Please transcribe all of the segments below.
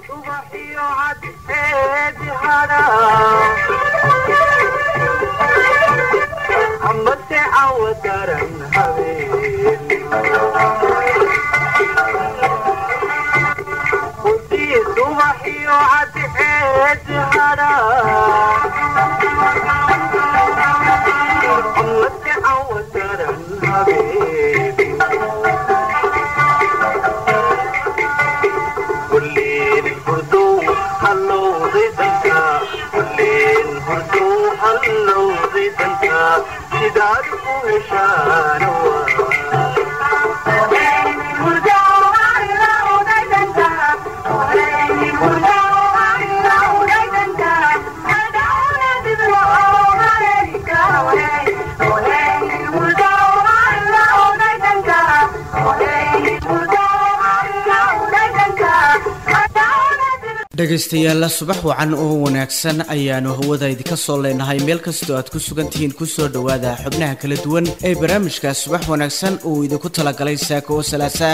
dhegaystayaalla subax wacan oo wanaagsan ayaanu hawada idinka soo leenahay meel kastoo aad ku sugan tihiin kusoo dhowaada xubnaha kala duwan ee barnaamijka subax wanaagsan uu idinku talagalay saaka oo salaasa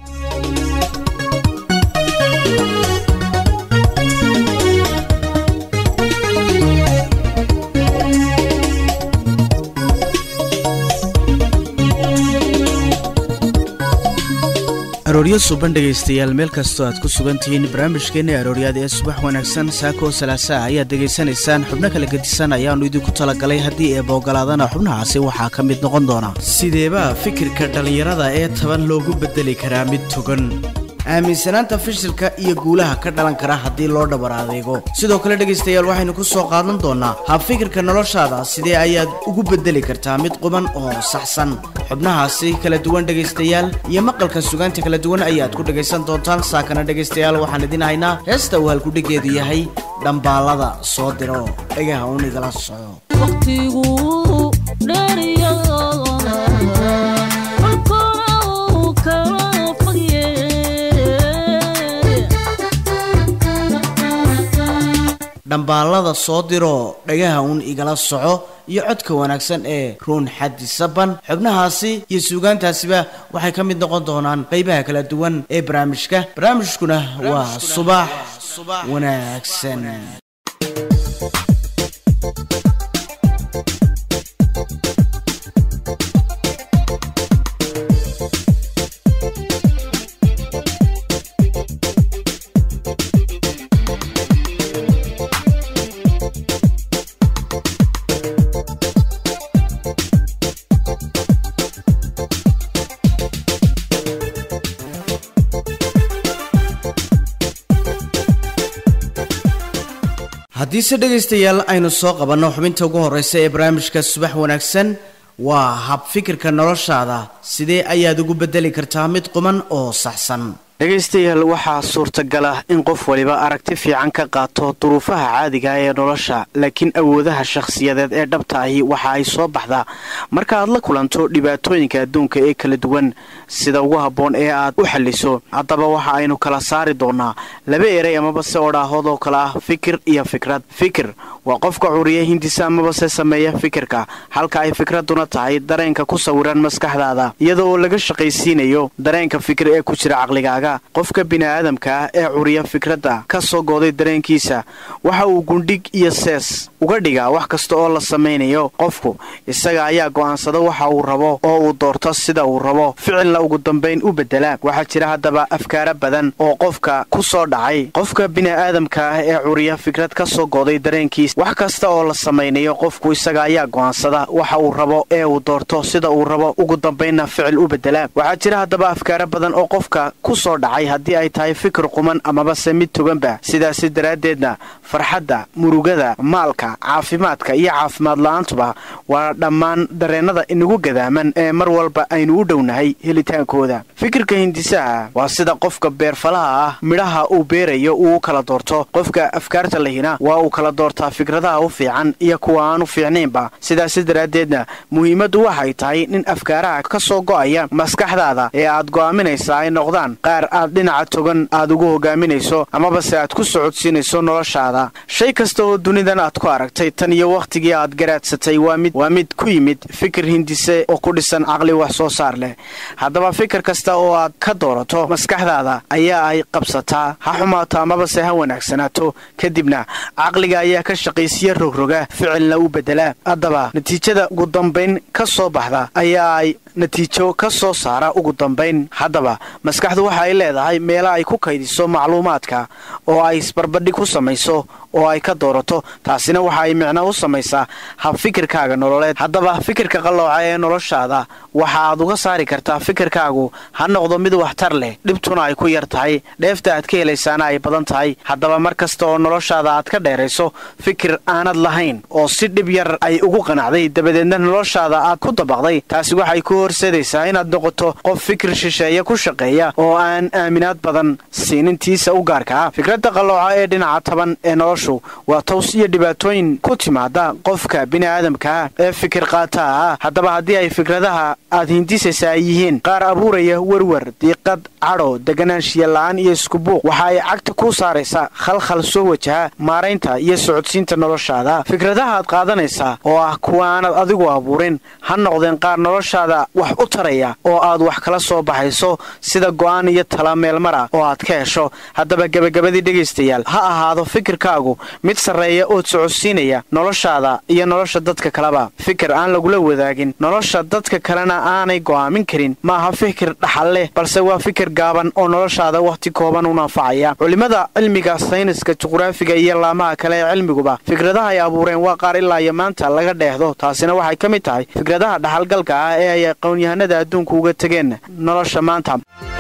arooryo suban dhegaystayaal meel kastoo aad ku sugan tihiin barnaamijkeenna arooryaad ee subax wanaagsan saako salaasaa ayaad degaysanaysaan xubno kala gedisan ayaannu idinku talagalay haddii eeba ogolaadana xubnahaasi waxaa ka mid noqon doona sideebaa fikirka dhallinyarada ee taban loogu beddeli karaa mid togan aaminsanaanta fishilka iyo guulaha ka dhalan kara haddii loo dhabar adeego sidoo kale dhegaystayaal waxaynu ku soo qaadan doonaa habfikirka noloshaada sidee ayaad ugu beddeli kartaa mid quban oo saxsan xubnahaasi kala duwan dhegaystayaal iyo maqalka sugaanta kala duwan ayaad ku dhegaysan doontaan saakana dhegaystayaal waxaan idin haynaa heesta uu halkudhigeedu yahay dhambaalada soo diro dhagaha uun igala soco dhambaalada soo diroo dhagaha uun igala soco iyo codka wanaagsan ee ruun xaddi saban xubnahaasi iyo suugaantaasiba waxay ka mid noqon doonaan qaybaha kala duwan ee barnaamijka barnaamijkuna waa subax wanaagsan haddiise dhegaystayaal aynu soo qabanno xubinta ugu horreysa ee barnaamijka subax wanaagsan waa habfikirka noloshaada sidee ayaad ugu beddeli kartaa mid quman oo saxsan dhegaystayaal waxaa suurtagal ah in qof waliba aragti fiican ka qaato duruufaha caadiga ee nolosha laakiin awoodaha shakhsiyadeed ee dhabta ahi waxa ay soo baxdaa marka aad la kulanto dhibaatooyinka adduunka ee kala duwan sida ugu habboon ee aad u xalliso haddaba waxa aynu kala saari doonnaa laba erey amaba se odhaahood oo kale ah fikir iyo fikrad fikir waa qofka curiya hindisa amaba se sameeya fikirka halka ay fikradduna tahay dareenka ku sawiran maskaxdaada iyada oo laga shaqaysiinayo dareenka fikir ee ku jira caqligaaga qofka bini'aadamka ah ee curiya fikradda ka soo gooday dareenkiisa waxa uu gundhig iyo sees uga dhigaa wax kasta oo la samaynayo qofku isaga ayaa go'aansada waxa uu rabo oo uu doorto sida uu rabo ficilna ugu dambayn u beddela waxaa jira haddaba afkaara badan oo qofka ku soo dhacay qofka bini'aadamka ah ee curiya fikrad ka soo gooday dareenkiisa wax kasta oo la samaynayo qofku isaga ayaa go'aansada waxa uu rabo ee uu doorto sida uu rabo ugu dambaynna ficil u beddela waxaa jira haddaba afkaara badan oo qofka ku soo dhacay haddii ay tahay fikir quman amaba se mid toganba sidaasi daraaddeedna farxadda murugada maalka caafimaadka iyo caafimaad la-aantuba waa dhammaan dareennada inagu gadaaman ee mar walba aynu u dhownahay helitaankooda fikirka hindisaha waa sida qofka beerfalaha ah midhaha uu beerayo uu u kala doorto qofka afkaarta lahina waa uu kala doortaa fikradaha u fiican iyo kuwa aan u fiicnaynba sidaasi daraaddeedna muhiimaddu waxay tahay nin afkaaraha ka soo go'aya maskaxdaada ee aad go'aaminaysa ay noqdaan qaar aad dhinaca togan aad ugu hogaaminayso amabase aad ku socodsiinayso noloshaada shay kasta oo dunidan aad ku aragtay tan iyo wakhtigii aad garaadsatay waa mid waa mid ku yimid fikir hindise oo ku dhisan caqli wax soo saar leh haddaba fikir kasta oo aad ka doorato maskaxdaada ayaa ay qabsataa ha xumaato amabase ha wanaagsanaato kadibna caqliga ayaa ka shaqaysiya rogroga ficilna u bedela haddaba natiijada ugu dambayn ka soo baxda ayaa ay natiijo ka soo saara ugu dambayn haddaba maskaxdu waxa ay leedahay meelo ay ku kaydiso macluumaadka oo ay isbarbadhig ku samayso oo ay ka doorato taasina waxa ay micno u samaysaa hab fikirkaaga nololeed haddaba fikirka qallooca ee noloshaada waxa aad uga saari kartaa fikirkaagu ha noqdo mid waxtar leh dhibtuna ay ku yar tahay dheefta aad ka helaysaana ay badan tahay haddaba mar kasta oo noloshaada aad ka dheerayso fikir aanad lahayn oo si dhib yar ay ugu qanacday dabadeedna noloshaada aad ku dabaqday taasi waxay ku horseedaysaa inaad noqoto qof fikir shisheeye ku shaqeeya oo aan aaminaad badan siinintiisa u gaarka ah fikradda qallooca ee dhinaca taban ee noloshu waa taws iyo dhibaatooyin ku timaada qofka bini'aadamkaa ee fikir qaataa ah haddaba haddii ay fikradaha aad hindisaysa ay yihiin qaar abuuraya werwer diiqad cadho deganaanshiya la'aan iyo iskubuuq waxa ay cagta kuu saaraysaa khalkhal soo wajaha maaraynta iyo socodsiinta noloshaada fikradaha aad qaadanaysaa oo ah kuwa aanad adigu abuurin ha noqdeen qaar noloshaada wax u taraya oo aad wax kala soo baxayso sida go'aan iyo tala meelmara oo aad ka hesho haddaba gebagabadii dhegaystayaal ha ahaado fikirkaagu mid sarreeya ood socodsiinaya noloshaada iyo nolosha dadka kaleba fikir aan lagula wadaagin nolosha dadka kalena aanay go'aamin karin maaha fikir dhaxal leh balse waa fikir gaaban oo noloshaada wakhti kooban u naanfacaya culimmada cilmiga sayniska juqraafiga iyo laamaha kale ee cilmiguba fikradaha ay abuureen waa qaar ilaa iyo maanta laga dheehdo taasina waxay ka mid tahay fikradaha dhaxalgalka ah ee ay aqoonyahanada adduunka uga tegeen nolosha maanta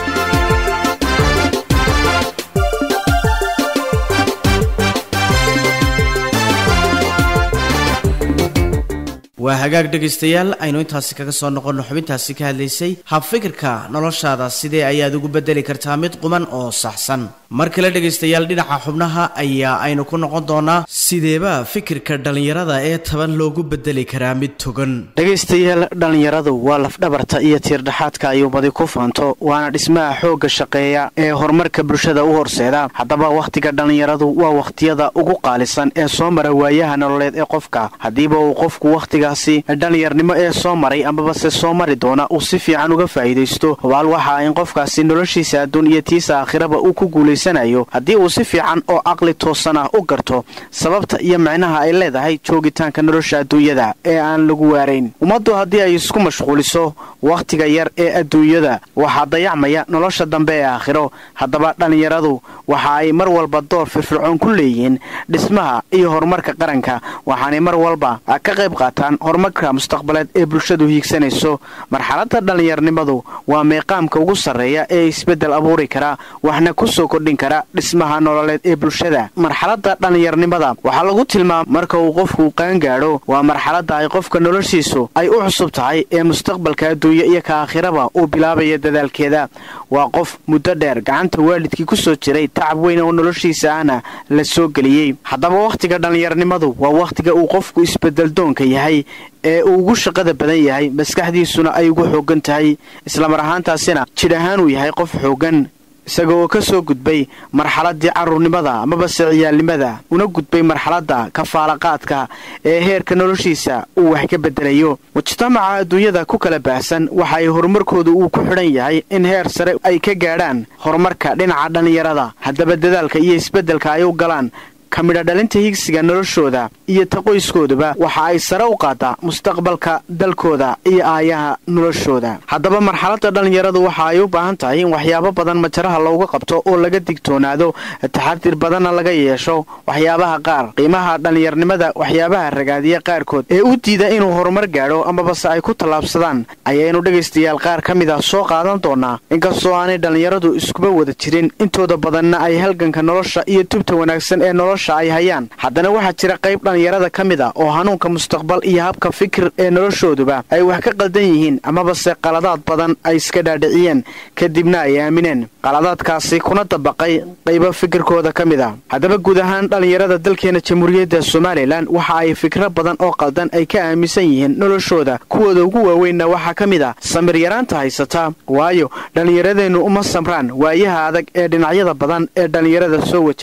waa hagaag dhegaystayaal aynu intaasi kaga soo noqonno xubintaasi ka hadlaysay habfikirka noloshaada sidee ayaad ugu bedeli kartaa mid quman oo saxsan mar kale dhegaystayaal dhinaca xubnaha ayaa aynu ku noqon doonaa sideeba fikirka dhallinyarada ee taban loogu bedeli karaa mid togan dhegaystayaal dhallinyaradu waa lafdhabarta iyo tiirdhaxaadka ay ummadi ku faanto waana dhismaha xoogga shaqeeya ee horumarka bulshada u horseeda haddaba wakhtiga dhallinyaradu waa wakhtiyada ugu qaalisan ee soo mara waayaha nololeed ee qofka haddiiba uu qofku wakhtiga dhallinyarnimo ee soo maray amabase soo mari doona uu si fiican uga faa'iidaysto hubaal waxa in qofkaasi noloshiisa adduun iyo tiisa aakhiraba uu ku guulaysanayo haddii uu si fiican oo caqli toosan ah u garto sababta iyo micnaha ay leedahay joogitaanka nolosha adduunyada ee aan lagu waarayn ummaddu haddii ay isku mashquuliso wakhtiga yar ee adduunyada waxaa dayacmaya nolosha dambe ee aakhiro haddaba dhallinyaradu waxa ay mar walba door firfircoon ku leeyihiin dhismaha iyo horumarka qaranka waxaanay mar walba ka qayb qaataan horumarka mustaqbaleed ee bulshadu hiigsanayso marxaladda dhallinyarnimadu waa meeqaamka ugu sarreeya ee isbeddel abuuri kara waxna ku soo kordhin kara dhismaha nololeed ee bulshada marxaladda dhallinyarnimada waxaa lagu tilmaama marka uu qofku qaangaadho waa marxaladda ay qofka noloshiisu ay u cusub tahay ee mustaqbalka adduunye iyo ka aakhiraba uu bilaabaya dadaalkeeda waa qof muddo dheer gacanta waalidkii ku soo jiray tacab weyn oo noloshiisa ahna la soo geliyey haddaba wakhtiga dhallinyarnimadu waa wakhtiga uu qofku isbeddeldoonka yahay ee uu ugu shaqada badan yahay maskaxdiisuna ay ugu xooggan tahay islamar ahaantaasina jidh ahaan uu yahay qof xooggan isaga oo ka soo gudbay marxaladdii carruurnimada amabase ciyaalnimada una gudbay marxaladda kafaalaqaadka ee heerka noloshiisa uu wax ka beddelayo mujtamaca adduunyada ku kala baahsan waxa ay horumarkooda uu ku xidhan yahay in heer sare ay ka gaadhaan horumarka dhinaca dhallinyarada haddaba dadaalka iyo isbeddelka ay u galaan ka midha dhalinta higsiga noloshooda iyo ta qoyskooduba waxa ay sare u qaadaa mustaqbalka dalkooda iyo aayaha noloshooda haddaba marxaladda dhallinyaradu waxa ay u baahan tahay in waxyaabo badan majaraha looga qabto oo laga digtoonaado taxadir badanna laga yeesho waxyaabaha qaar qiimaha dhallinyarnimada waxyaabaha ragaadiya qaarkood ee u diida inuu horumar gaadho amabase ay ku tallaabsadaan ayaynu dhegaystayaal qaar ka mid ah soo qaadan doonaa inkastoo aanay dhallinyaradu iskuba wada jirin intooda badanna ay halganka nolosha iyo tubta wanaagsan ee nolosha ay hayaan haddana waxaa jira qayb dhallinyarada ka mid a oo hanuunka mustaqbal iyo habka fikir ee noloshooduba ay wax ka qaldan yihiin amabase qaladaad badan ay iska dhaadhiciyeen kadibna ay aamineen qaladaadkaasi kuna dabaqay qaybo fikirkooda ka mid a haddaba guud ahaan dhallinyarada dalkeena jamhuuriyadda somalilan waxa ay fikro badan oo qaldan ay ka aaminsan yihiin noloshooda kuwooda ugu waaweynna waxaa ka mid a samir yaraanta haysata waayo dhallinyaradeennu uma samraan waayaha adag ee dhinacyada badan ee dhallinyarada soo wajaha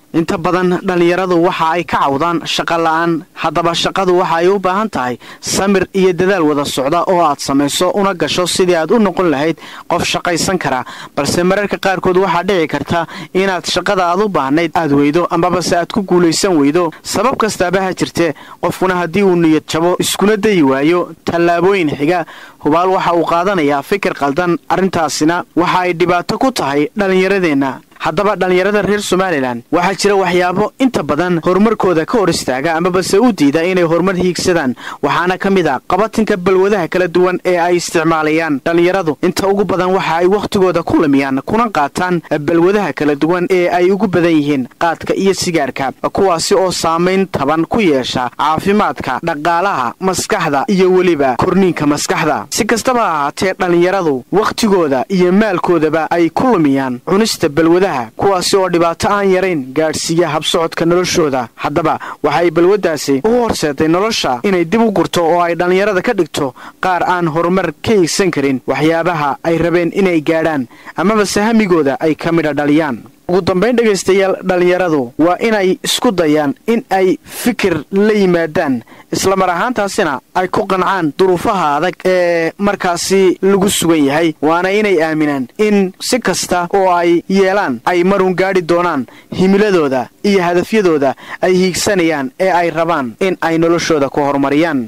inta badan dhallinyaradu waxa ay ka cawdaan shaqo la'aan haddaba shaqadu waxa ay u baahan tahay samir iyo dadaal wada socda oo aad samayso una gasho sidii aad u noqon lahayd qof shaqaysan kara balse mararka qaarkood waxaa dhici karta inaad shaqada aad u baahnayd aad weydo amabase aad ku guulaysan weydo sabab kastaaba ha jirtee qofkuna haddii uu niyad jabo iskuna dayi waayo tallaabooyin xiga hubaal waxa uu qaadanayaa fikir qaldan arrintaasina waxa ay dhibaato ku tahay dhallinyaradeenna haddaba dhallinyarada reer somalilan waxaa jira waxyaabo inta badan horumarkooda ka hor istaaga amabase u diida inay horumar hiigsadaan waxaana ka mid a qabatinka balwadaha kala duwan ee ay isticmaalayaan dhallinyaradu inta ugu badan waxa ay wakhtigooda ku lumiyaan kuna qaataan balwadaha kala duwan ee ay ugu badan yihiin qaadka iyo sigaarka kuwaasi oo saamayn taban ku yeesha caafimaadka dhaqaalaha maskaxda iyo weliba korniinka maskaxda si kastaba ha ahaatee dhallinyaradu wakhtigooda iyo maalkoodaba ay ku lumiyaan cunista balwadaha kuwaasi oo dhibaato aan yarayn gaadhsiiya habsocodka noloshooda haddaba waxay balwaddaasi u horseeday nolosha inay dib u gurto oo ay dhallinyarada ka dhigto qaar aan horumar ka hiigsan karin waxyaabaha ay rabeen inay gaadhaan amabase hamigooda ay ka midha dhaliyaan ugu dambayn dhegaystayaal dhallinyaradu waa inay isku dayaan in ay fikir la yimaadaan islamar ahaantaasina ay ku qancaan duruufaha adag ee markaasi lagu sugan yahay waana inay aaminaan in si kasta oo ay yeelaan ay marun gaadhi doonaan himiladooda iyo hadafyadooda ay hiigsanayaan ee ay rabaan in ay noloshooda ku horumariyaan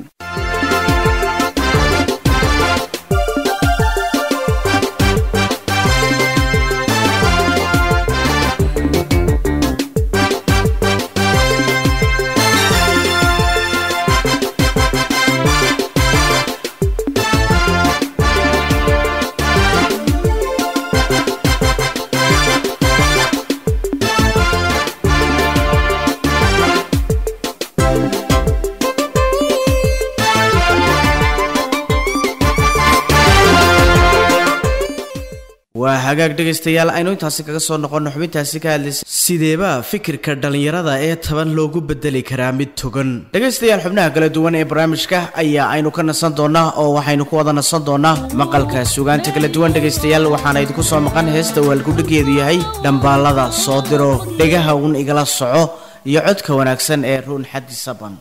waa hagaag dhegaystayaal aynu intaasi kaga soo noqonno xubintaasi ka hadlaysa sideebaa fikirka dhallinyarada ee taban loogu bedeli karaa mid togan dhegaystayaal xubnaha kala duwan ee barnaamijka ayaa aynu ka nasan doonaa oo waxaynu ku wada nasan doonaa maqalka sugaanta kala duwan dhegaystayaal waxaana idinku soo maqan heesta waalgudhigeedu yahay dhambaallada soo diro dhegaha uun igala soco iyo codka wanaagsan ee ruun xaddi saban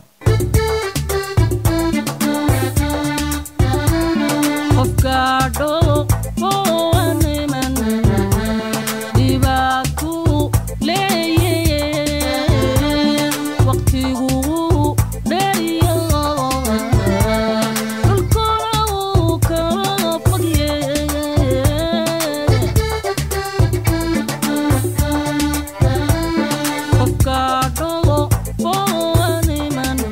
Qofka dholo oo animan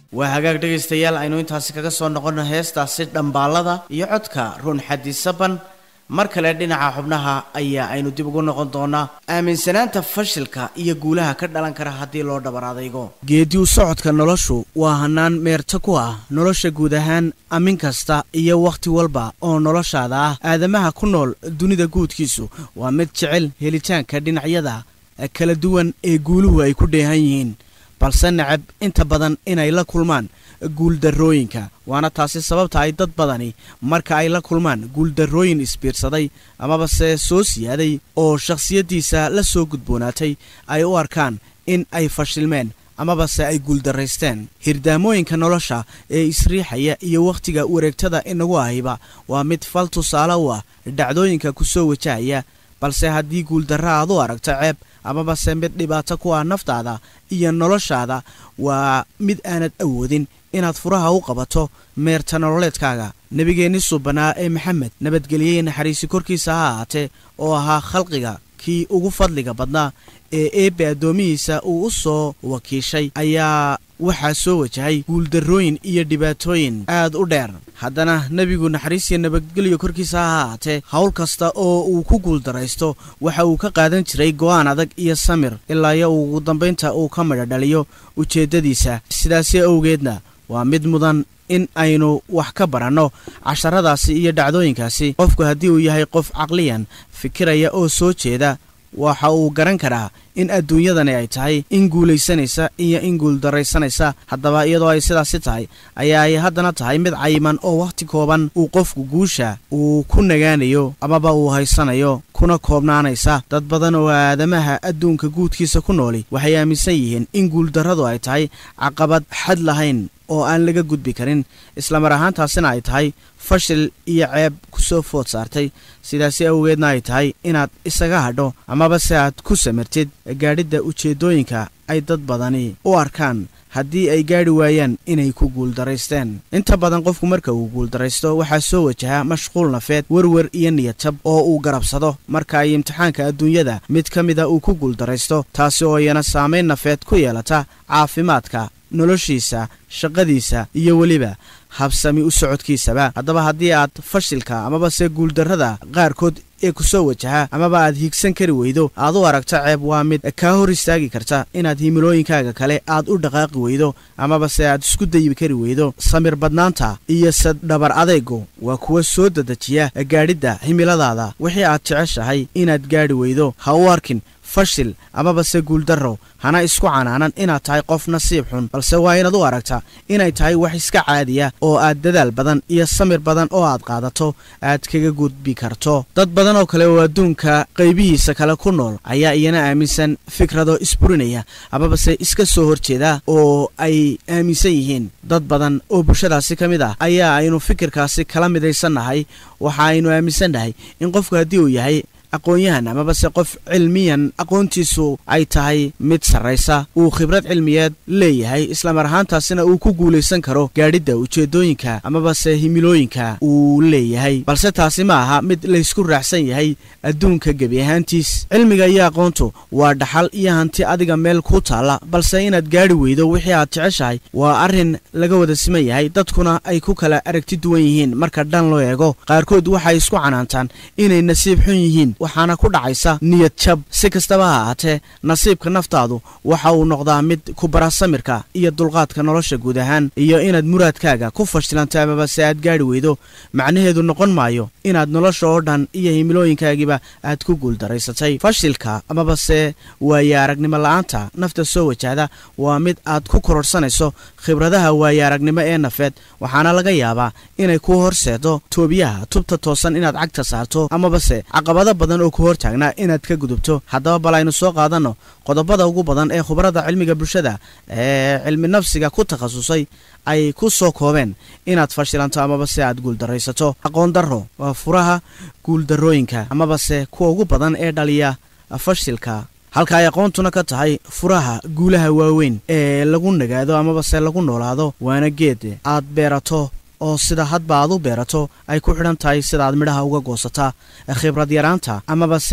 waa hagaag dhegaystayaal aynu intaasi kaga soo noqonno heestaasi dhambaalada iyo codka run xadi saban mar kale dhinaca xubnaha ayaa aynu dib ugu noqon doonaa aaminsanaanta fashilka iyo guulaha ka dhalan kara haddii loo dhabar adaygo geediu socodka noloshu waa hanaan meerta ku ah nolosha guud ahaan amin kasta iyo wakhti walba oo noloshaada ah aadamaha ku nool dunida guudkiisu waa mid jecel helitaanka dhinacyada kala duwan ee guuluhu ay ku dheehan yihiin balse necab inta badan inay la kulmaan guuldarrooyinka waana taasi sababta ay dad badani marka ay la kulmaan guuldarrooyin isbiirsaday amaba se soo siyaaday oo shakhsiyaddiisa la soo gudboonaatay ay u arkaan in ay fashilmeen amaba se ay guuldarraysteen hirdaamooyinka nolosha ee isriixaya iyo wakhtiga wareegtada inagu ahiba waa mid fal tusaale u ah dhacdooyinka ku soo wajahaya balse haddii guuldarra aad u aragto ceeb amaba se mid dhibaato ku ah naftaada iyo noloshaada waa mid aanad awoodin inaad furaha u qabato meerta nololeedkaaga nebigeenni subanaa ee maxamed nabadgeliyey naxariisi korkiisa ha ahaatee oo ahaa khalqiga kii ugu fadliga badnaa ee eebbe addoomihiisa uu u soo wakiishay ayaa waxaa soo wajahay guuldarrooyin iyo dhibaatooyin aad u dheer haddana nebigu naxariisiyo nabadgelyo korkiisa ha ahaatee howl kasta oo uu ku guuldaraysto waxa uu ka qaadan jiray go'aan adag iyo samir ilaa iyo ugu dambaynta uu ka midho dhaliyo ujeeddadiisa sidaasi awgeedna waa mid mudan in aynu wax ka baranno casharadaasi iyo dhacdooyinkaasi qofku haddii uu yahay qof caqliyan fikiraya oo soo jeeda waxa uu garan karaa in adduunyadani ay tahay in guulaysanaysa iyo in guuldarraysanaysa haddaba iyadoo ay sidaasi tahay ayaa ay haddana tahay mid cayiman oo wakhti kooban uu qofku guusha uu ku nagaanayo amaba uu haysanayo kuna koobnaanaysa dad badan oo aadamaha adduunka guudkiisa ku nooli waxay aaminsan yihiin in guuldarradu ay tahay caqabad xad lahayn oo aan laga gudbi karin islamar ahaantaasina ay tahay fashil iyo ceeb ku soo food saartay sidaasi awgeedna ay tahay inaad isaga hadho amaba se aad ku samirtid gaadhidda ujeeddooyinka ay dad badani u arkaan haddii ay gaadhi waayaan inay ku guuldaraysteen inta badan qofku marka uu guuldaraysto waxaa soo wajaha mashquul nafeed werwer iyo niyadjab oo uu garabsado marka ay imtixaanka adduunyada mid ka mida uu ku guuldaraysto taasi oo iyana saamayn nafeed ku yeelata caafimaadka noloshiisa shaqadiisa iyo weliba habsami u socodkiisaba haddaba haddii aad fashilka amaba se guuldarrada qaarkood ee ku soo wajaha amaba aad hiigsan kari weydo aad u aragto ceeb waa mid kaa hor istaagi karta inaad himilooyinkaaga kale aad u dhaqaaqi weydo amaba se aad isku dayi kari weydo samir badnaanta iyo sadhabar adaygu waa kuwa soo dedejiya gaadhidda himiladaada wixii aad jeceshahay inaad gaadhi weydo ha u arkin fashil amaba se guuldarro hana isku canaanan inaad tahay qof nasiib xun balse waa inaad u aragta inay tahay wax iska caadiya oo aad dadaal badan iyo samir badan oo aad qaadato aad kaga gudbi karto dad badan oo kale oo adduunka qaybihiisa kale ku nool ayaa iyana aaminsan fikrado isburinaya amaba se iska soo horjeeda oo ay aaminsan yihiin dad badan oo bulshadaasi ka mid ah ayaa aynu fikirkaasi kala midaysannahay waxa aynu aaminsannahay in qofku haddii uu yahay aqoon-yahan amaba se qof cilmiyan aqoontiisu ay tahay mid sarraysa uu khibrad cilmiyeed leeyahay islamar ahaantaasina uu ku guulaysan karo gaadhidda ujeeddooyinka amaba se himilooyinka uu leeyahay balse taasi ma aha mid laysku raacsan yahay adduunka gebi ahaantiis cilmiga iyo aqoontu waa dhaxal iyo hanti adiga meel ku taalla balse inaad gaadhi weydo wixii aad jeceshahay waa arrin laga wada siman yahay dadkuna ay ku kala aragti duwan yihiin marka dhan loo eego qaarkood waxay isku canaantaan inay nasiib xun yihiin waxaana ku dhacaysa niyad jab si kastaba ha ahaatee nasiibka naftaadu waxa uu noqdaa mid ku bara samirka iyo dulqaadka nolosha guud ahaan iyo inaad muraadkaaga ku fashilanto amaba se aad gaadhi weydo macnaheedu noqon maayo inaad nolosha oo dhan iyo himilooyinkaagiiba aad ku guuldaraysatay fashilka amaba se waaye aragnimo la-aanta nafta soo wajahda waa mid aad ku kororhsanayso khibradaha waaye aragnimo ee nafeed waxaana laga yaabaa inay ku horseedo toobiyaha tubta toosan inaad cagta saarto amaba se caqabado badan oo ku hortaagnaa inaad ka gudubto haddaba bal aynu soo qaadanno qodobada ugu badan ee khubarada cilmiga bulshada ee cilmi nafsiga ku takhasusay ay ku soo koobeen inaad fashilanto amaba se aad guuldaraysato aqoon darro waa furaha guuldarrooyinka amaba se kuwa ugu badan ee dhaliya fashilka halka ay aqoontuna ka tahay furaha guulaha waaweyn ee lagu nagaado amaba se lagu noolaado waana geed aad beerato oo sida hadba aad u beerato ay ku xidhan tahay sida aad midhaha uga goosataa khibrad yaraanta amaba se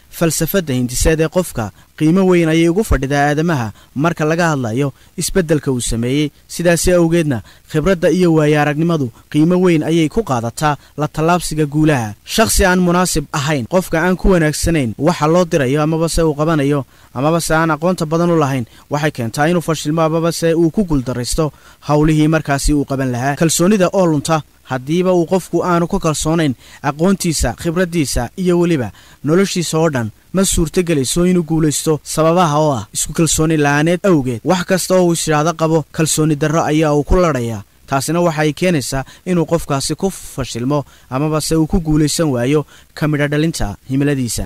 falsafadda hindiseed ee qofka qiimo weyn ayay ugu fadhidaa aadamaha marka laga hadlayo isbeddelka uu sameeyey sidaasi awgeedna khibradda iyo waaye aragnimadu qiimo weyn ayay ku qaadataa la tallaabsiga guulaha shakhsi aan munaasib ahayn qofka aan ku wanaagsanayn waxa loo dirayo amaba se uu qabanayo amaba se aan aqoonta badan u lahayn waxay keentaa inuu fashilmo amaba se uu ku guuldarraysto howlihii markaasi uu qaban lahaa kalsoonida oo lunta haddiiba uu qofku aanu ku kalsoonayn aqoontiisa khibraddiisa iyo weliba noloshiisa oo dhan ma suurtogelayso inuu guulaysto sababaha oo ah isku kalsooni la'aaneed awgeed wax kasta oo uu ishaahdo qabo kalsooni darro ayaa uu ku ladhayaa taasina waxay keenaysaa inuu qofkaasi ku fashilmo amaba se uu ku guulaysan waayo ka midho dhalinta himiladiisa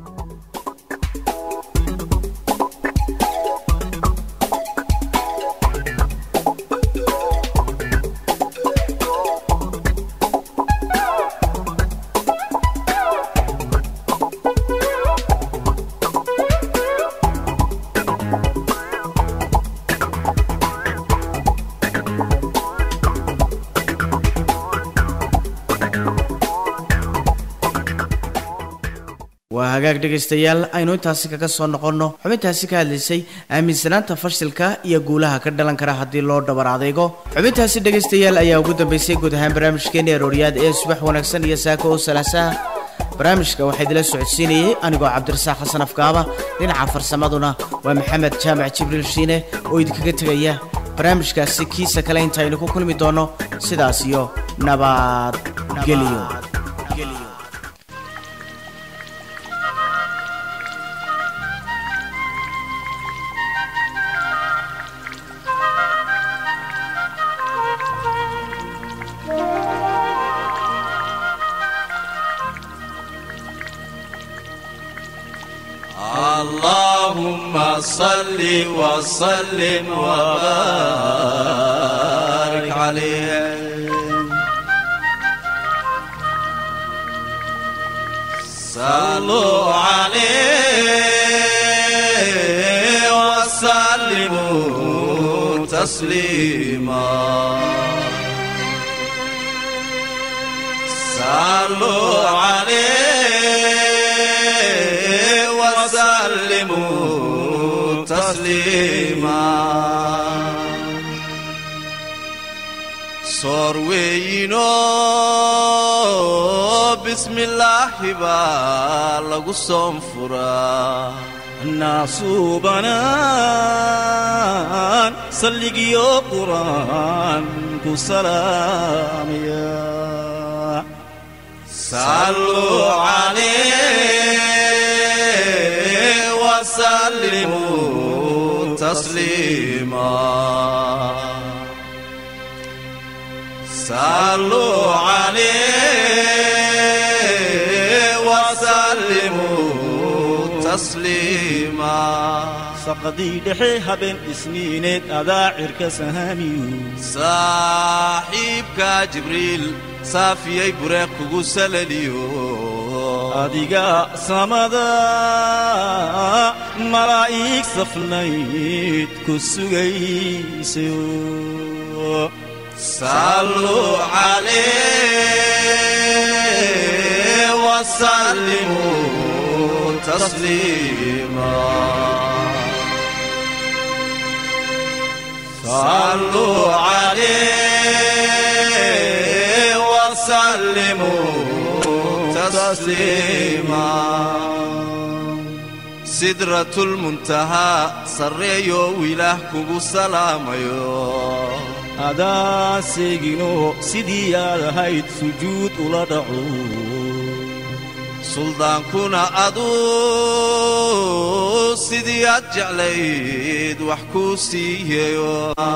waa hagaag dhegaystayaal aynu intaasi kaga soo noqonno xubintaasi ka hadlaysay aaminsanaanta fashilka iyo guulaha ka dhalan kara haddii loo dhabar adaygo xubintaasi dhegaystayaal ayaa ugu dambaysay guud ahaan barnaamijkeeni arooryaad ee subax wanaagsan iyo saako oo salaasaha barnaamijka waxaa idila socodsiinayey anigoo cabdirasaaq xasan afkaaba dhinaca farsamaduna waa maxamed jaamac jibriil shiine oo idinkaga tegaya barnaamijkaasi kiisa kale intaaynu ku kulmi doonno sidaas iyo nabadgeliyo اللهم صل وسلم وبارك عليه صلوا عليه وسلموا تسليما صلوا عليه وسلموا تسليما صار وينو بسم الله بالغ صنفرا الناس بنان صلقيو قرآن كسلام يا صلوا عليه وسلموا تسليما صلوا عليه وسلموا تسليما سقدي دحي هبن اسنينيد أذاعر كسهاميو saaxiibka jibriil saafiyey bureeq kugu salaliyo adiga samada malaa'ig safnayd ku sugaysayo صلوا عليه وسلموا تسليما صلوا عليه وسلموا تسليما سدرة المنتهى سريو إله كوكو سلاميو adaa seegino sidii aad ahayd sujuud ula dhaco suldaankuna aduu sidii aad jeclayd wax kuu siiyeyo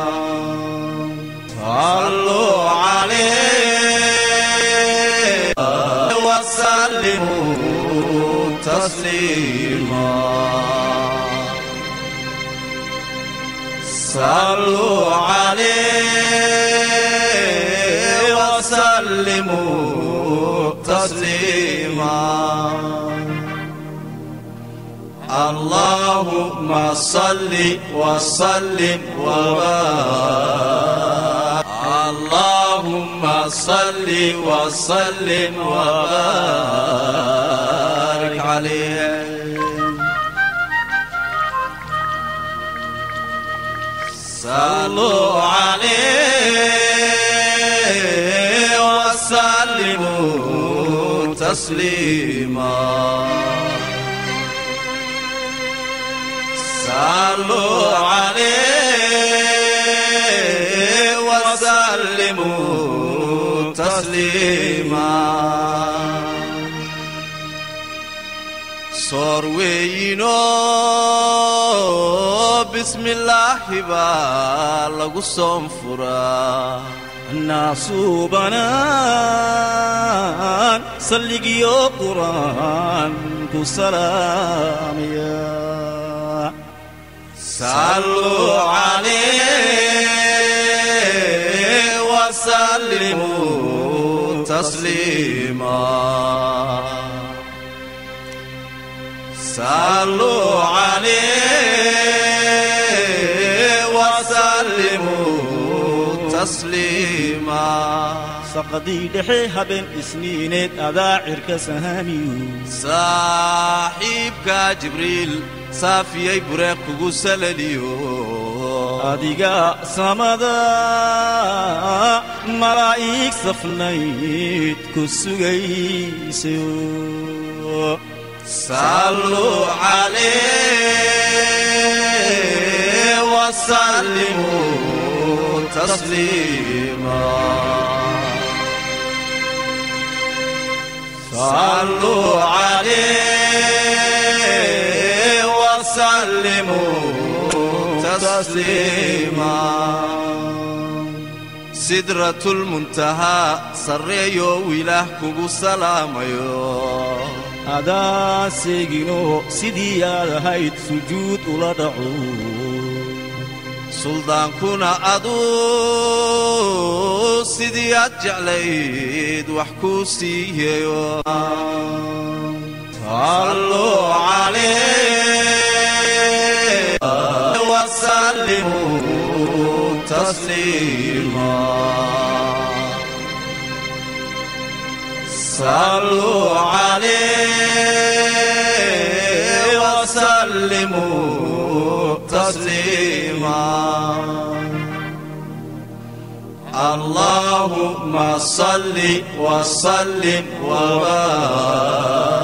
صلوا عليه وسلموا تسليما صلوا عليه وسلموا تسليما اللهم صل وسلم وبارك اللهم صل وسلم وبارك عليه صلوا عليه وسلموا تسليما صلوا عليه وسلموا تسليما soor weeyinoo bismillaahi baa lagu soon furaa naasuubanaan salligiyo qur'aan ku salaamaya صلوا عليه وسلموا تسليما صلوا عليه وسلموا تسليما saqadii dhexe habeen isniineed adaa cirka sahaamiyu saaxiibka jibriil saafiyey bureeq kugu salaliyo adiga samada malaa'ig safnayd ku sugaysayo صلوا عليه وسلموا تسليما صلوا عليه وسلموا تسليما سدرة المنتهى سريو إله كوكو سلاميو adaa seegino sidii aad ahayd sujuud ula dhaco suldaankuna aduu sidii aad jeclayd wax kuu siiyeyo صلوا عليه وسلموا تسليما صلوا عليه وسلموا تسليما اللهم صل وسلم وبارك